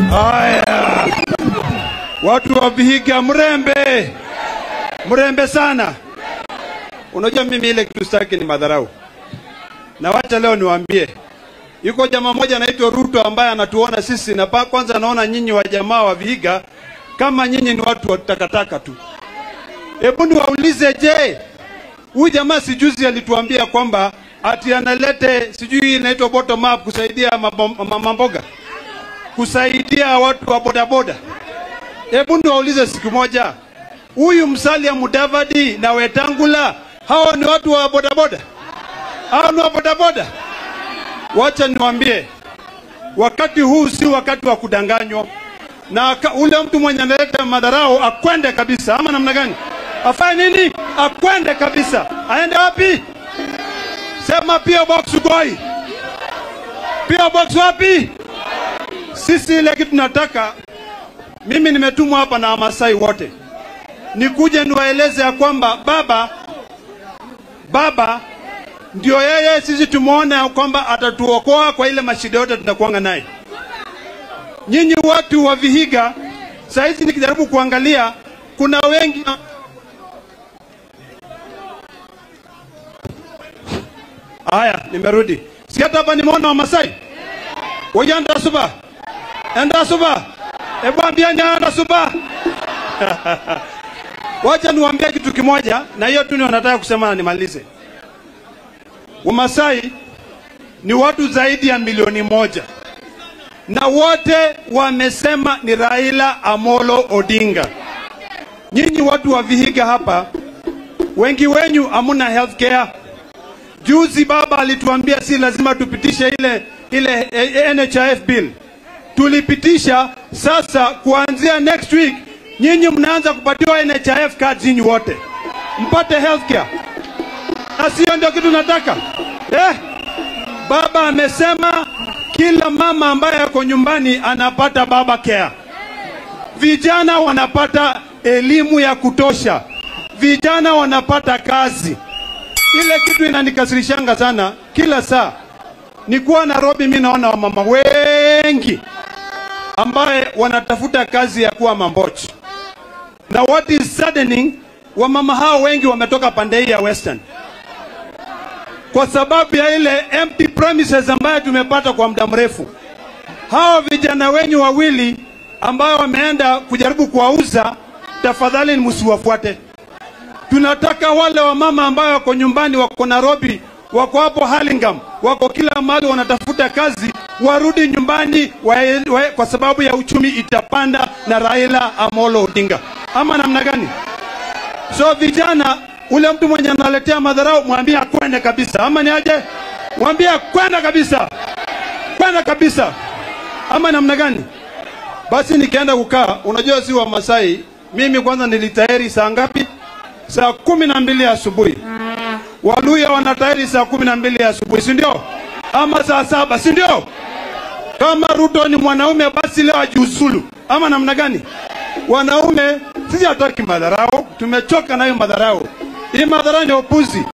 Haya, watu wa Vihiga, mrembe mrembe sana. Unajua mimi ile kitu sitaki ni madharau, na wacha leo niwaambie, yuko jamaa mmoja anaitwa Ruto ambaye anatuona sisi na pa kwanza anaona nyinyi wa jamaa wa Vihiga kama nyinyi ni watu wa takataka tu. Hebu niwaulize, je, huyu jamaa sijuzi alituambia kwamba ati analete sijui inaitwa bottom up kusaidia mabo- mama mboga kusaidia watu wa bodaboda. Hebu niwaulize siku moja, huyu Musalia Mudavadi na Wetangula, hao ni watu wa bodaboda? Hao ni wa bodaboda? Wacha niwaambie, wakati huu si wakati wa kudanganywa, na ka- ule mtu mwenye analeta madharau akwende kabisa, ama namna gani? Afanye nini? Akwende kabisa. Aende wapi? Sema PO Box Ugoi. PO Box wapi? Sisi ile kitu tunataka, mimi nimetumwa hapa na Wamasai wote nikuje niwaeleze ya kwamba baba baba ndio yeye, sisi tumeona ya kwamba atatuokoa kwa ile mashida yote tunakuanga naye. Nyinyi watu wa Vihiga, saizi nikijaribu kuangalia, kuna wengi haya, nimerudi si hata hapa nimeona Wamasai Wajanda suba. Enda suba. Ebu ambieni enda suba. Wacha niwaambie kitu kimoja na hiyo tu ndio nataka kusema na nimalize. Wamasai ni watu zaidi ya milioni moja na wote wamesema ni Raila Amolo Odinga. Nyinyi watu wa Vihiga hapa, wengi wenyu hamuna health care. Juzi baba alituambia si lazima tupitishe ile ile eh, NHIF bill. Tulipitisha, sasa kuanzia next week nyinyi mnaanza kupatiwa NHIF cards nyinyi wote mpate health care, na sio ndio kitu nataka eh? Baba amesema kila mama ambaye ako nyumbani anapata baba care, vijana wanapata elimu ya kutosha, vijana wanapata kazi ile kitu inanikasirishanga sana kila saa nikuwa Nairobi, mi naona wamama wengi ambaye wanatafuta kazi ya kuwa mambochi, na what is saddening, wamama hao wengi wametoka pande hii ya Western kwa sababu ya ile empty premises ambayo tumepata kwa muda mrefu. Hao vijana wenyu wawili ambao wameenda kujaribu kuwauza, tafadhali msiwafuate. Tunataka wale wamama ambao wako nyumbani, wako Nairobi, wako hapo Hurlingham, wako kila mahali wanatafuta kazi, warudi nyumbani wa, wa, kwa sababu ya uchumi itapanda na Raila Amolo Odinga, ama namna gani? So vijana, ule mtu mwenye analetea madharau mwambie akwende kabisa, ama ni aje? Mwambie kwenda kabisa, kwenda kabisa, ama namna gani? Basi nikaenda kukaa, unajua si wa Masai, mimi kwanza nilitayari saa ngapi? Saa kumi na mbili asubuhi. Waluya wanatayari saa kumi na mbili asubuhi, si ndio? Ama saa saba, si ndio? Kama Ruto ni mwanaume, basi leo ajiuzulu, ama namna gani? Wanaume sisi hataki madharau, tumechoka nayo madharau. Hii madharau ni upuzi.